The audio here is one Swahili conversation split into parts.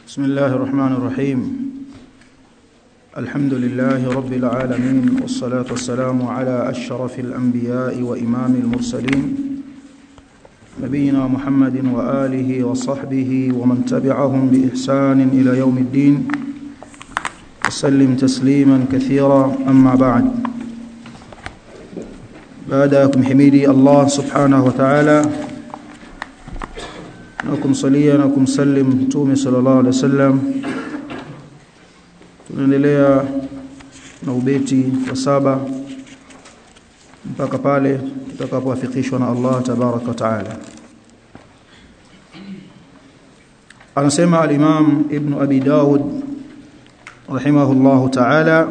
بسم الله الرحمن الرحيم الحمد لله رب العالمين والصلاة والسلام على أشرف الأنبياء وإمام المرسلين نبينا محمد وآله وصحبه ومن تبعهم بإحسان إلى يوم الدين وسلم تسليما كثيرا أما بعد بعدكم حميدي الله سبحانه وتعالى na kumsalia na kumsalim mtume sallallahu alaihi wasallam tunaendelea na ubeti wa saba mpaka pale tutakapoafikishwa na Allah tabaraka wa taala anasema al-Imam Ibn Abi Dawud rahimahullahu ta'ala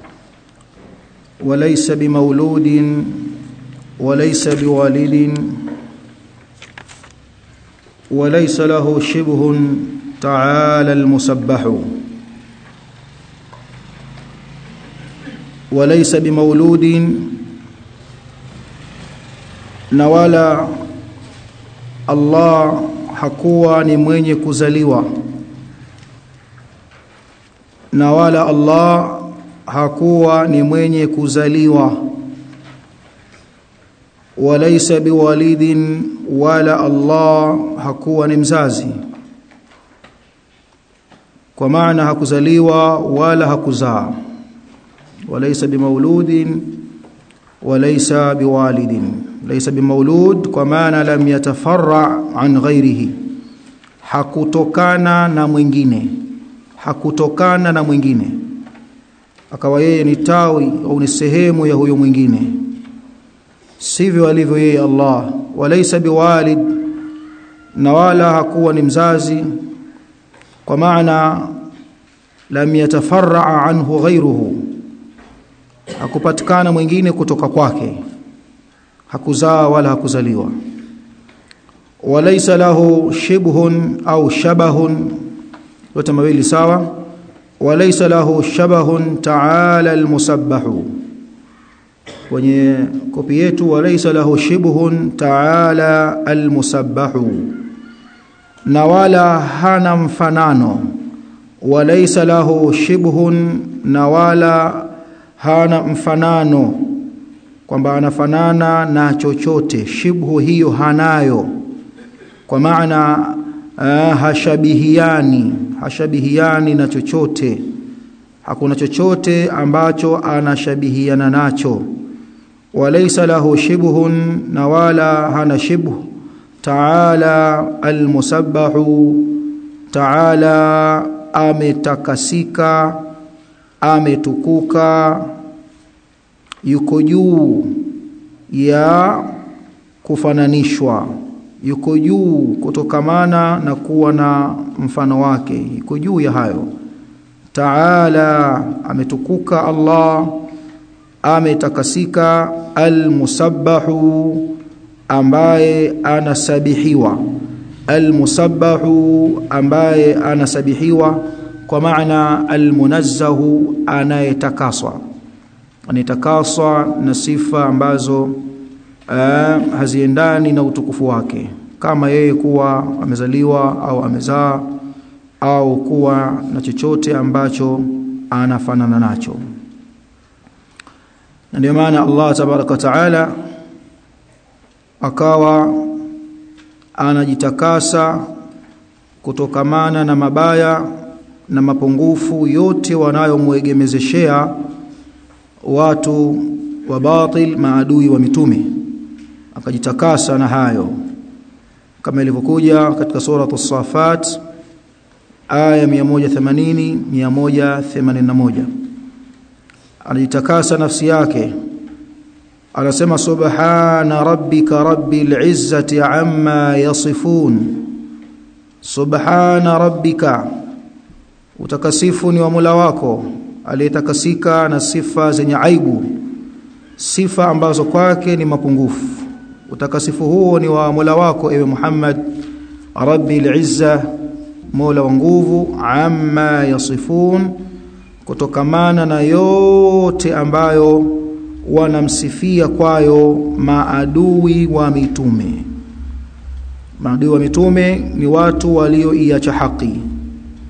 وليس بمولود وليس بوالد وليس له شبه تعالى المسبح وليس بمولود نوالا الله hakuwa ni mwenye kuzaliwa na wala Allah hakuwa ni mwenye kuzaliwa walaysa biwalidin wala Allah hakuwa ni mzazi kwa maana hakuzaliwa wala hakuzaa walaysa bimauludin walaysa biwalidin laysa bimaulud kwa maana lam yatafarra an ghairihi hakutokana na mwingine hakutokana na mwingine akawa yeye ni tawi au ni sehemu ya huyo mwingine sivyo alivyo yeye Allah walaysa biwalid na wala hakuwa ni mzazi kwa maana lam yatafarra anhu ghayruhu hakupatikana mwingine kutoka kwake hakuzaa wala hakuzaliwa walaysa lahu shibhun au shabahun yote mawili sawa walaysa lahu shabahun ta'ala almusabbahu kwenye kopi yetu walaysa lahu shibhun ta'ala almusabbahu na wala hana mfanano walaysa lahu shibhun na wala hana mfanano kwamba anafanana na chochote shibhu hiyo hanayo kwa maana uh, hashabihiani hashabihiani na chochote hakuna chochote ambacho anashabihiana nacho walaysa lahu shibhun na wala hana shibhu ta'ala almusabbahu ta'ala ametakasika ametukuka yuko juu ya kufananishwa yuko juu kutokamana na kuwa na mfano wake yuko juu ya hayo ta'ala ametukuka Allah ametakasika almusabbahu ambaye anasabihiwa almusabbahu ambaye anasabihiwa kwa maana almunazzahu anayetakaswa anayetakaswa na sifa ambazo uh, haziendani na utukufu wake kama yeye kuwa amezaliwa au amezaa au kuwa na chochote ambacho anafanana nacho na ndio maana Allah tabaraka wa taala akawa anajitakasa kutokamana na mabaya na mapungufu yote wanayomwegemezeshea watu wa batil maadui wa mitume akajitakasa na hayo kama ilivyokuja katika sura as-safat aya 180 181 anajitakasa nafsi yake anasema subhana rabbika rabbil izzati amma yasifun subhana rabbika utakasifu ni wa Mola wako aliyetakasika na sifa zenye aibu sifa ambazo kwake ni mapungufu utakasifu huo ni wa Mola wako ewe Muhammad rabbil izza Mola wa nguvu amma yasifun kutokamana na yote ambayo wanamsifia kwayo maadui wa mitume maadui wa mitume ni watu walioiacha haki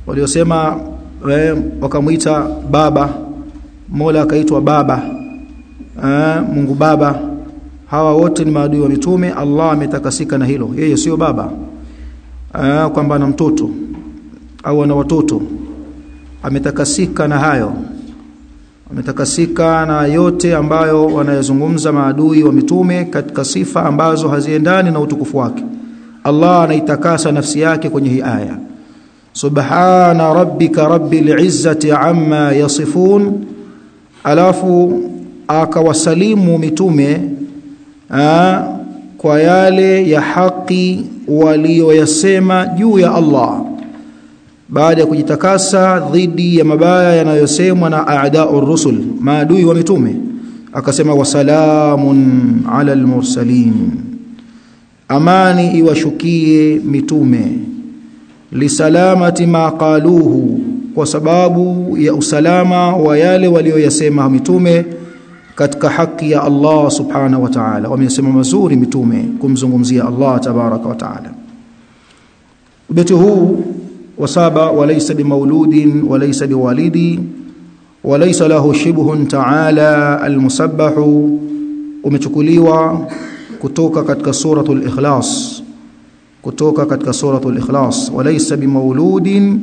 waliosema wakamuita baba Mola akaitwa baba eh, Mungu baba hawa wote ni maadui wa mitume Allah ametakasika na hilo yeye sio baba eh, kwamba ana mtoto au ana watoto ametakasika na hayo ametakasika na yote ambayo wanayozungumza maadui wa mitume katika sifa ambazo haziendani na utukufu wake Allah anaitakasa nafsi yake kwenye hii aya subhana rabbika rabbil izzati amma yasifun alafu akawasalimu mitume aa, kwa yale ya haki walioyasema juu ya Allah baada ya kujitakasa dhidi ya mabaya yanayosemwa na a'da'ur rusul maadui wa mitume akasema wasalamun ala almursalin amani iwashukie mitume lisalamati ma qaluhu kwa sababu ya usalama wa yale walioyasema mitume katika haki ya Allah subhanahu wa ta'ala wamesema mazuri mitume kumzungumzia Allah tabaraka wa ta'ala ubeti huu wasaba walaysa bimauludin walaysa biwalidi walaysa lahu shibhun ta'ala almusabbahu umechukuliwa kutoka katika suratul ikhlas kutoka katika suratul ikhlas walaysa bimauludin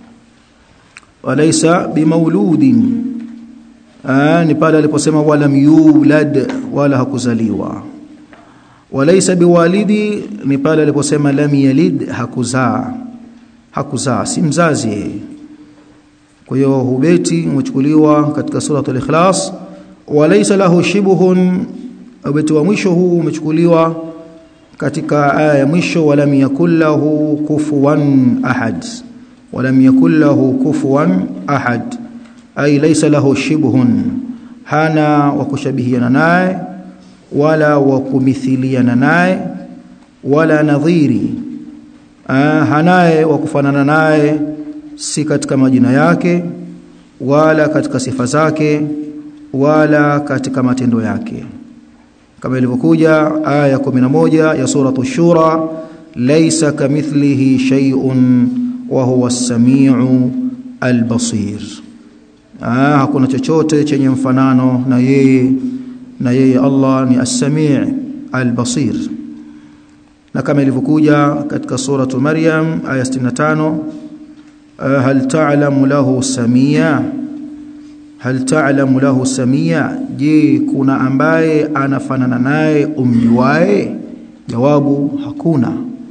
walaysa bimauludin ni pale aliposema walam yulad wala hakuzaliwa walaysa biwalidi ni pale aliposema lam yalid hakuzaa hakuzaa si mzazi kwa hiyo hubeti umechukuliwa katika suratul ikhlas walaysa lahu shibhun ubeti wa mwisho huu umechukuliwa katika aya ya mwisho walam yakul lahu kufuwan ahad walam yakul lahu kufuwan ahad ay laysa lahu shibhun hana wa kushabihiana naye wala wa kumithiliana naye wala nadhiri hanaye wa kufanana naye si katika majina yake wala katika sifa zake wala katika matendo yake kama ilivyokuja aya ya 11 ya suratu shura laysa kamithlihi shay'un wa huwa as-sami'u al-basir ah hakuna chochote chenye mfanano na yeye na yeye Allah ni as-sami' al-basir na kama ilivyokuja katika suratu maryam aya 65 hal ta'lamu lahu samia hal ta'lamu lahu samia je kuna ambaye anafanana naye umjuae jawabu hakuna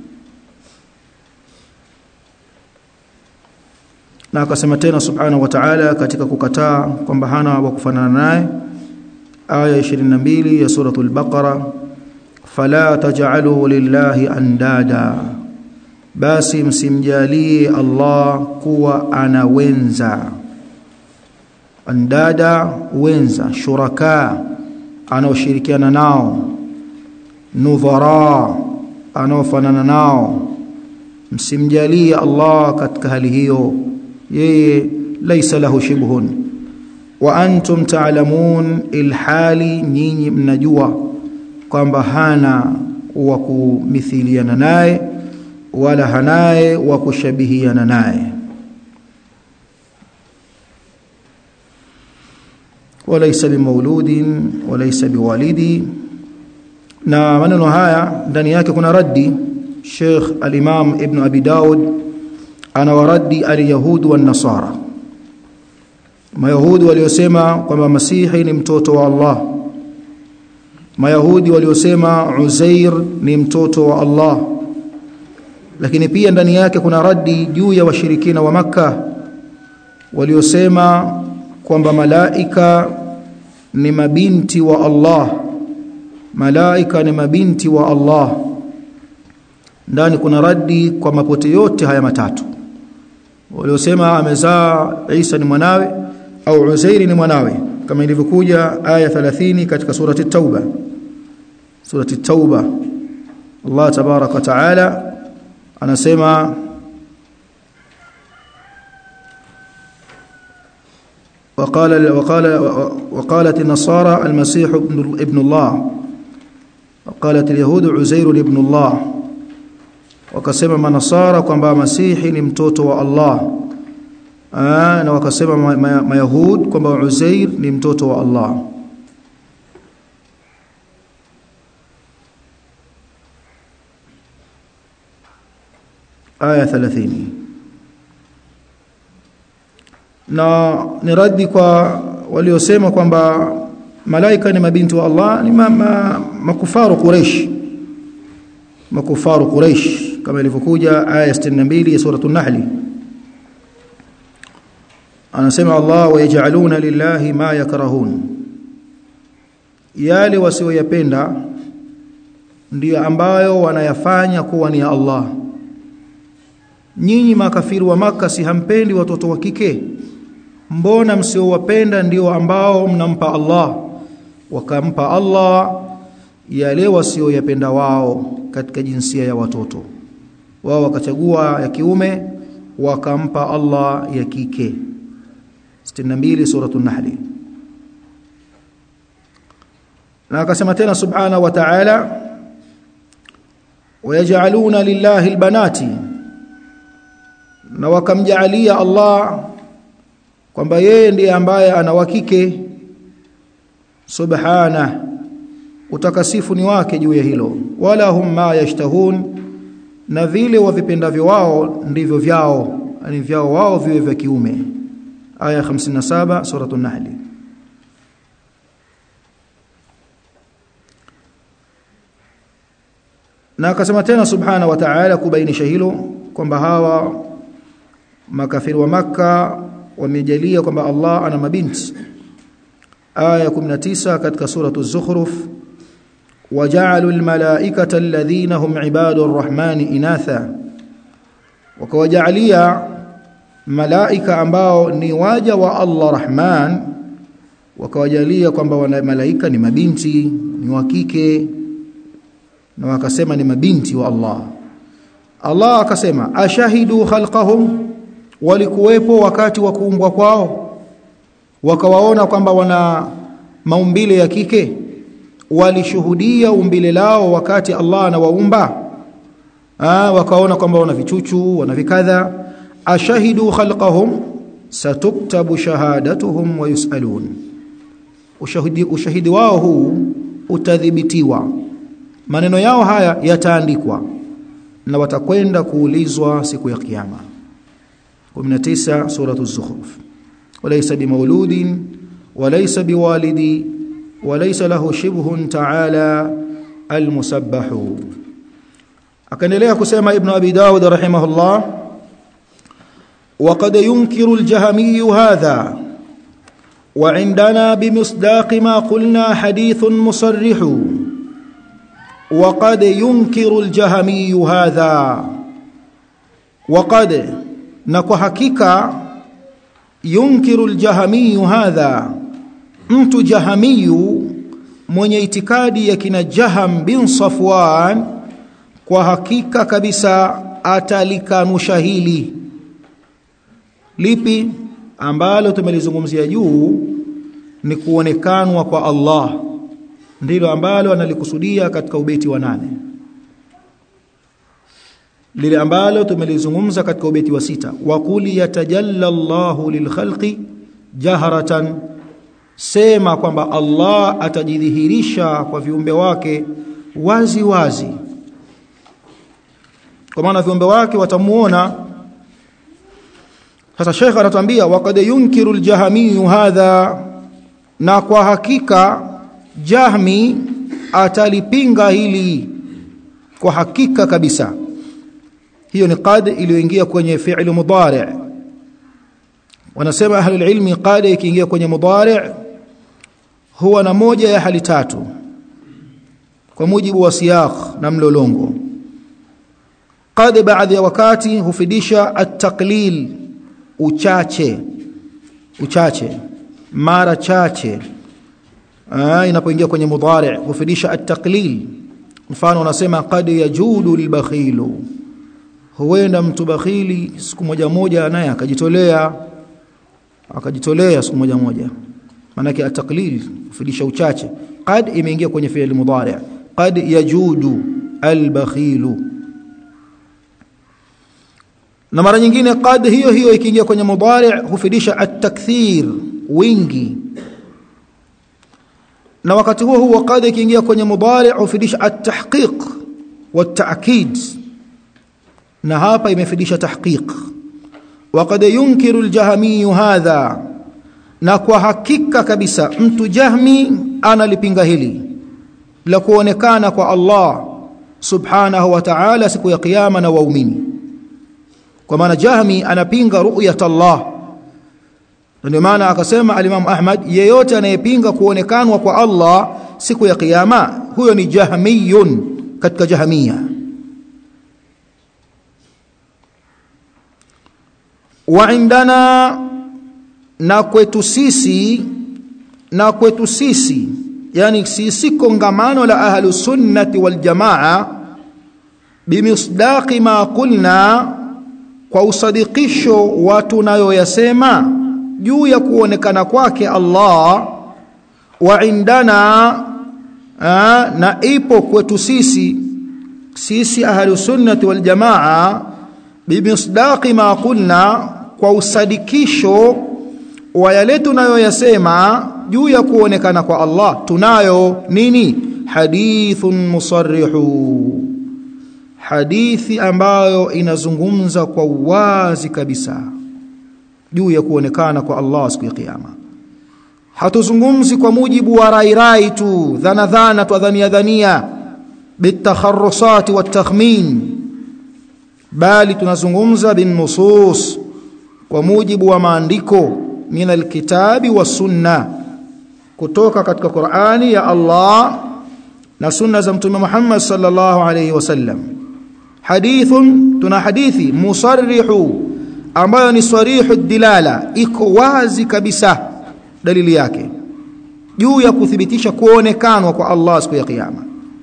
na akasema tena subhanahu wa ta'ala katika kukataa kwamba hana wa kufanana naye aya 22 ya suratul baqara fala taj'alu lillahi andada basi msimjalie Allah kuwa ana wenza andada wenza shuraka anaoshirikiana nao nudhara anaofanana nao msimjalie Allah katika hali hiyo yeye laisa lahu shibhun wa antum ta'lamun ilhali nyinyi mnajua kwamba hana wa kumithiliana naye wala hanaye wa kushabihiana naye walaysa bimauludin walaysa biwalidi na maneno haya ndani yake kuna raddi Sheikh al-Imam Ibn Abi Daud anawaradi al-Yahud wa nasara Mayahudi waliosema kwamba Masihi ni mtoto wa Allah Mayahudi waliosema Uzair ni mtoto wa Allah lakini pia ndani yake kuna radi juu ya washirikina wa maka waliosema kwamba malaika ni mabinti wa Allah malaika ni mabinti wa Allah ndani kuna radi kwa mapote yote haya matatu waliosema amezaa Isa ni mwanawe au Uzairi ni mwanawe kama ilivyokuja aya 30 katika surati Tauba surati Tauba Allah tabarak wa taala anasema وقال وقال وقالت النصارى المسيح ابن ابن الله وقالت اليهود عزير ابن الله wakasema manasara kwamba masihi ni mtoto wa Allah Aa, na wakasema mayahud ma, ma kwamba Uzair ni mtoto wa Allah aya 30 na ni radi kwa waliosema kwamba malaika ni mabinti wa Allah ni ma, ma, makufaru Quraysh makufaru Quraysh kama ilivyokuja aya 62 ya sura an-Nahl anasema Allah wayaj'aluna lillahi ma yakrahun yale wasioyapenda ndiyo ambayo wanayafanya kuwa ni ya Allah nyinyi makafiri wa maka si hampendi watoto wa kike mbona msiowapenda ndio ambao mnampa Allah wakampa Allah yale wasioyapenda wao katika jinsia ya watoto wao wakachagua ya kiume wakampa Allah ya kike 62 suratul nahl na akasema tena subhanahu wa ta'ala wayaj'aluna lillahi albanati na wakamjaalia Allah kwamba yeye ndiye ambaye ana wakike subhana utakasifu ni wake juu ya hilo wala hum ma yashtahun na vile wavipendavyo wao ndivyo vyao yani vyao wao viwe vya kiume aya 57 suratul nahl na akasema tena subhana wa ta'ala kubainisha hilo kwamba hawa makafiri wa maka wamejalia kwamba Allah ana mabinti aya 19 katika suratu az-zukhruf waja'alu al-malaikata alladhina hum ibadur rahmani inatha wakawajalia malaika ambao ni waja wa Allah Rahman wakawajalia kwamba wana malaika ni mabinti ni wa kike na wakasema ni mabinti wa Allah Allah akasema ashahidu khalqahum walikuwepo wakati wa kuumbwa kwao wakawaona kwamba wana maumbile ya kike walishuhudia umbile lao wakati Allah anawaumba ah wakaona kwamba wana vichuchu wana vikadha ashahidu khalqahum satuktabu shahadatuhum wa yusalun ushahidi ushahidi wao huu utadhibitiwa maneno yao haya yataandikwa na watakwenda kuulizwa siku ya kiyama 19 suratu az-zukhruf walaysa bimawludin walaysa biwalidi walaysa lahu shibhun ta'ala al-musabbahu akaendelea kusema ibn abi daud rahimahullah وقد ينكر الجهمي هذا وعندنا بمصداق ما قلنا حديث مصرح وقد ينكر الجهمي هذا وقد نكو حقيقه ينكر الجهمي هذا mtu jahamiyu mwenye itikadi ya kina Jaham bin Safwan kwa hakika kabisa atalikanusha hili lipi ambalo tumelizungumzia juu ni kuonekanwa kwa Allah ndilo ambalo analikusudia katika ubeti wa nane lile ambalo tumelizungumza katika ubeti wa sita waquli yatajalla Allahu lilkhalqi jaharatan sema kwamba Allah atajidhihirisha kwa viumbe wake wazi wazi kwa maana viumbe wake watamuona sasa Sheikh anatuambia waqad yunkiru al-jahmi hadha na kwa hakika Jahmi atalipinga hili kwa hakika kabisa hiyo ni qad iliyoingia kwenye fi'l mudari' wanasema ahli ilmi qad ikiingia kwenye mudari' huwa na moja ya hali tatu kwa mujibu wa siyaq na mlolongo qad baadhi ya wakati hufidisha at-taqlil uchache uchache mara chache inapoingia kwenye mudhari hufidisha at-taqlil mfano unasema qad yajudu libakhilu huenda mtu bakhili siku moja moja naye akajitolea akajitolea siku moja moja maana yake at-taqlil hufidisha uchache qad imeingia kwenye fi'il mudhari qad yajudu al-bakhilu na mara nyingine qad hiyo hiyo ikiingia kwenye mudari hufidisha at-takthir wingi na wakati huo huo qad ikiingia kwenye mudari hufidisha at-tahqiq wat-ta'kid na hapa imefidisha tahqiq وقد ينكر الجهمي هذا na kwa hakika kabisa mtu jahmi analipinga hili la kuonekana kwa Allah subhanahu wa ta'ala siku ya kiyama na waumini kwa maana jahmi anapinga ru'yat Allah ndio maana akasema al-Imam Ahmad yeyote anayepinga kuonekanwa kwa Allah siku ya kiyama huyo ni jahmiyun katika jahmiya wa indana na kwetu sisi na kwetu sisi yani sisi kongamano la ahlu sunnati wal jamaa bimisdaqi ma qulna kwa usadikisho wa tunayoyasema juu ya kuonekana kwake Allah wa indana aa, na ipo kwetu sisi sisi ahlu sunnati wal jamaa bimisdaqi ma qulna kwa usadikisho wa yale tunayoyasema juu ya kuonekana kwa Allah tunayo nini hadithun musarrihu hadithi ambayo inazungumza kwa wazi kabisa juu ya kuonekana kwa Allah siku ya kiyama hatuzungumzi kwa mujibu wa rairai tu dhana dhana tu dhania dhania bitakharrusat watakhmin bali tunazungumza bin nusus kwa mujibu wa maandiko min alkitabi wa sunna kutoka katika Qur'ani ya Allah na sunna za mtume Muhammad sallallahu alayhi wasallam hadithun tuna hadithi musarrihu ambayo ni sarihu dilala iko wazi kabisa dalili yake juu ya kuthibitisha kuonekanwa kwa Allah siku ya kiyama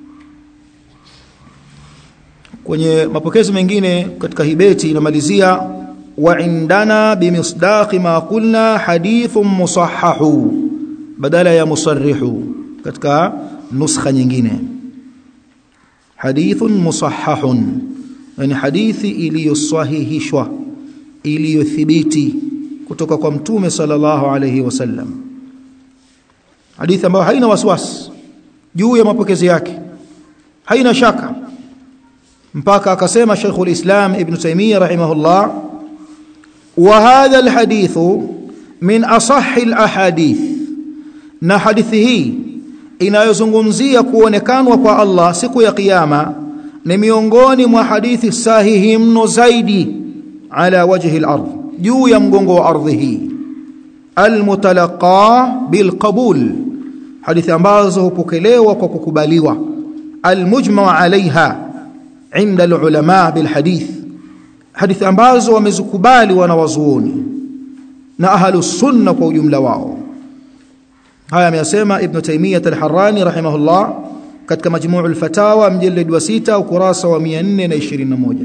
kwenye mapokezi mengine katika hibeti inamalizia wa indana bimisdaqi ma qulna hadithun musahhahu badala ya musarrihu katika nuskha nyingine hadithun musahhahun yani hadithi iliyosahihishwa iliyothibiti kutoka kwa mtume sallallahu alayhi wasallam hadithi ambayo haina wasiwasi juu ya mapokezi yake haina shaka mpaka akasema Sheikhul Islam Ibn Taymiyyah rahimahullah wa hadha alhadith min asahhi alahadith na hadithi hii inayozungumzia kuonekanwa kwa Allah siku ya kiyama ni miongoni mwa hadithi sahihi mno zaidi ala wajhi al-ardh juu ya mgongo wa ardhi hii almutalaqa bilqabul hadithi ambazo hupokelewa kwa kukubaliwa almujma alaiha inda alulama bilhadith hadithi ambazo wamezikubali wanawazuoni na ahlus sunna kwa ujumla wao haya ameyasema ibn taymiyah al-harrani rahimahullah katika majmuu al-fatawa mjallad wa 6 ukurasa wa 421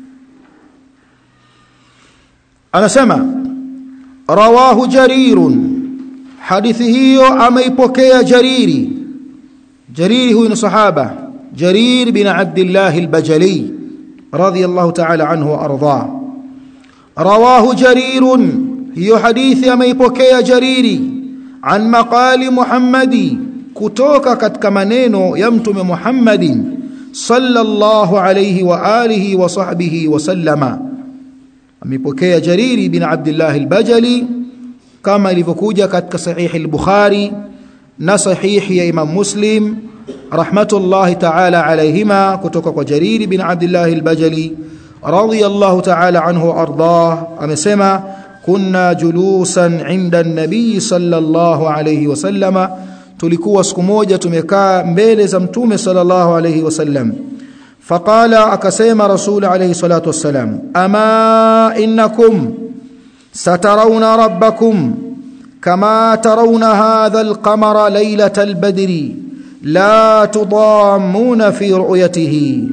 anasema rawahu jarirun hadithi hiyo ameipokea jariri jariri huyu ni sahaba jarir bin abdullah al-bajali radiyallahu ta'ala anhu wa arda rawahu jarirun hiyo hadithi ameipokea jariri an maqali muhammadi kutoka katika maneno ya mtume muhammadin sallallahu alayhi wa alihi wa sahbihi wa sallama amepokea jariri bin abdullah al-bajali kama ilivyokuja katika sahihi al-bukhari na sahihi ya imam muslim rahmatullahi ta'ala alayhima kutoka kwa jariri bin abdullah al-bajali radiyallahu ta'ala anhu ardah amesema kunna julusan inda an-nabii sallallahu alayhi wasallama tulikuwa siku moja tumekaa mbele za mtume sallallahu alayhi wasallam faqala akasema rasul alayhi salatu wassalam ama innakum satarawna rabbakum kama tarawna hadha al-qamara laylata al-badri la tudammuna fi ru'yatihi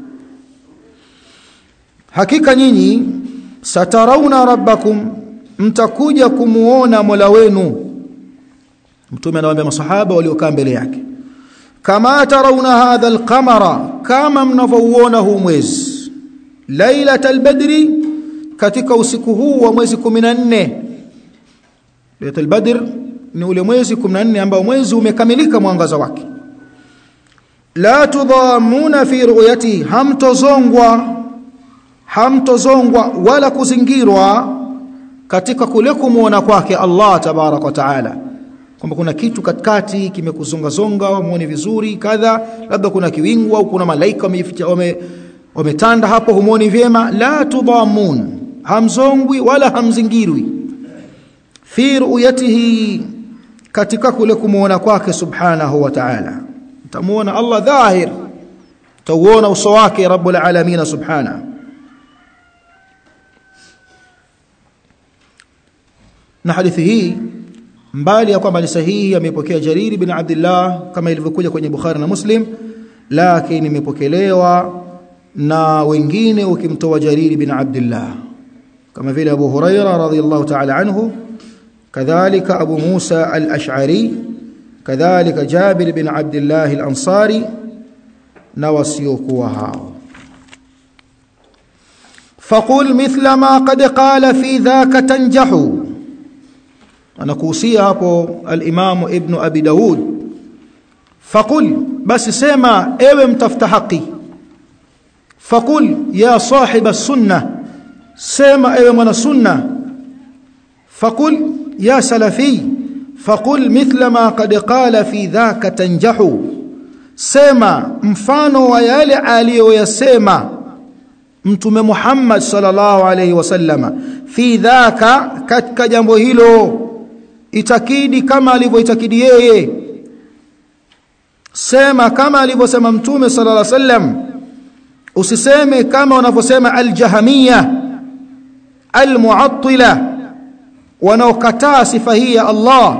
hakika nyinyi satarawna rabbakum mtakuja kumuona Mola wenu mtume anawaambia masahaba waliokaa mbele yake kama tarawna hadha alqamara kama mnavouona huu mwezi lailatal badri katika usiku huu wa mwezi 14 Lailatul Badr ni ule mwezi 14 ambao mwezi umekamilika mwangaza wake la tudhamuna fi ru'yati hamtozongwa hamtozongwa wala kuzingirwa katika kule kumuona kwake Allah tabarak wa taala kwamba kuna kitu katikati kimekuzonga zonga muone vizuri kadha labda kuna kiwingu au kuna malaika wame wametanda hapo humuoni vyema la tudhamun hamzongwi wala hamzingirwi fi ru'yatihi katika kule kumuona kwake subhanahu wa ta'ala tamuona Allah dhahir tauona uso wake rabbul alamin subhanahu na hadithi hii mbali ya kwamba ni sahihi amepokea Jarir bin Abdullah kama ilivyokuja kwenye Bukhari na Muslim lakini imepokelewa na wengine ukimtoa Jarir bin Abdullah kama vile Abu Huraira radhiyallahu ta'ala anhu kadhalika Abu Musa al-Ash'ari kadhalika Jabir bin Abdullah al-Ansari na wasiokuwa hao فقل مثل ما قد قال في ذاك تنجح anakuhusia hapo al-Imam Ibn Abi Daud faqul basi sema ewe mtafuta haki faqul ya sahib as-sunnah sema ewe mwana sunna faqul ya salafi faqul mithla ma qad qala fi dhaka tanjahu sema mfano wa yale aliyoyasema mtume Muhammad sallallahu alayhi wasallama fi dhaka katika jambo hilo itakidi kama alivyoitakidi yeye sema kama alivyosema mtume sallallahu alaihi wasallam usiseme kama wanavyosema aljahamia almuattila wanaokataa sifa hii ya Allah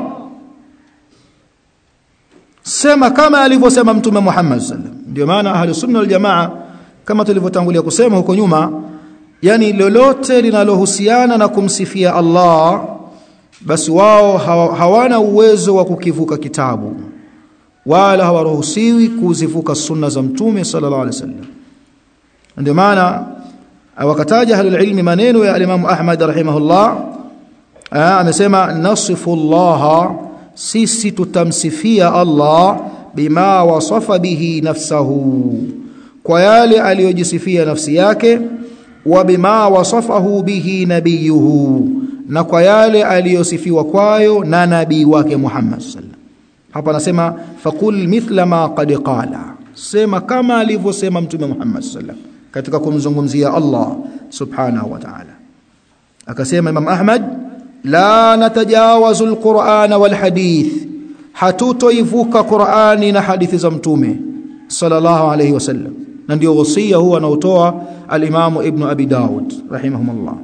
sema kama alivyosema mtume Muhammad sallallahu alaihi wasallam ndio maana ahli sunna wal jamaa kama tulivyotangulia kusema huko nyuma yani lolote linalohusiana na kumsifia Allah basi wao hawana uwezo wa kukivuka kitabu wala hawaruhusiwi kuzivuka sunna za mtume sallallahu alaihi wasallam ndio maana wakataja ahlul ilmi maneno ya Imam Ahmad rahimahullah amesema nasifu Allah sisi tutamsifia Allah bima wasafa bihi nafsahu kwa yale aliyojisifia nafsi yake wa bima wasafahu bihi nabiyuhu na kwa yale aliyosifiwa kwayo na nabii wake Muhammad sallallahu hapa anasema faqul mithla ma qad qala sema kama alivyosema mtume Muhammad sallallahu katika kumzungumzia Allah subhanahu wa ta'ala akasema Imam Ahmad la natajawazu alquran wal hadith hatutoivuka Qur'ani na hadithi za mtume sallallahu alayhi wasallam na ndio wasia huwa anaotoa al-Imam Ibn Abi Daud rahimahumullah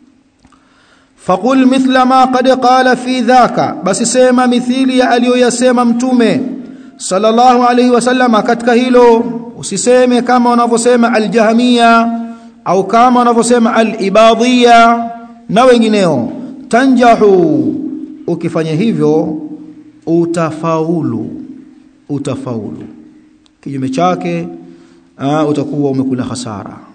faqul mithla ma qad qala fi dhaka basi sema mithili ya aliyoyasema mtume sallallahu alayhi wasallama katika hilo usiseme kama wanavyosema al-jahmiya au kama wanavyosema al-ibadhiya na wengineo tanjahu ukifanya hivyo utafaulu utafaulu kinyume chake utakuwa umekula hasara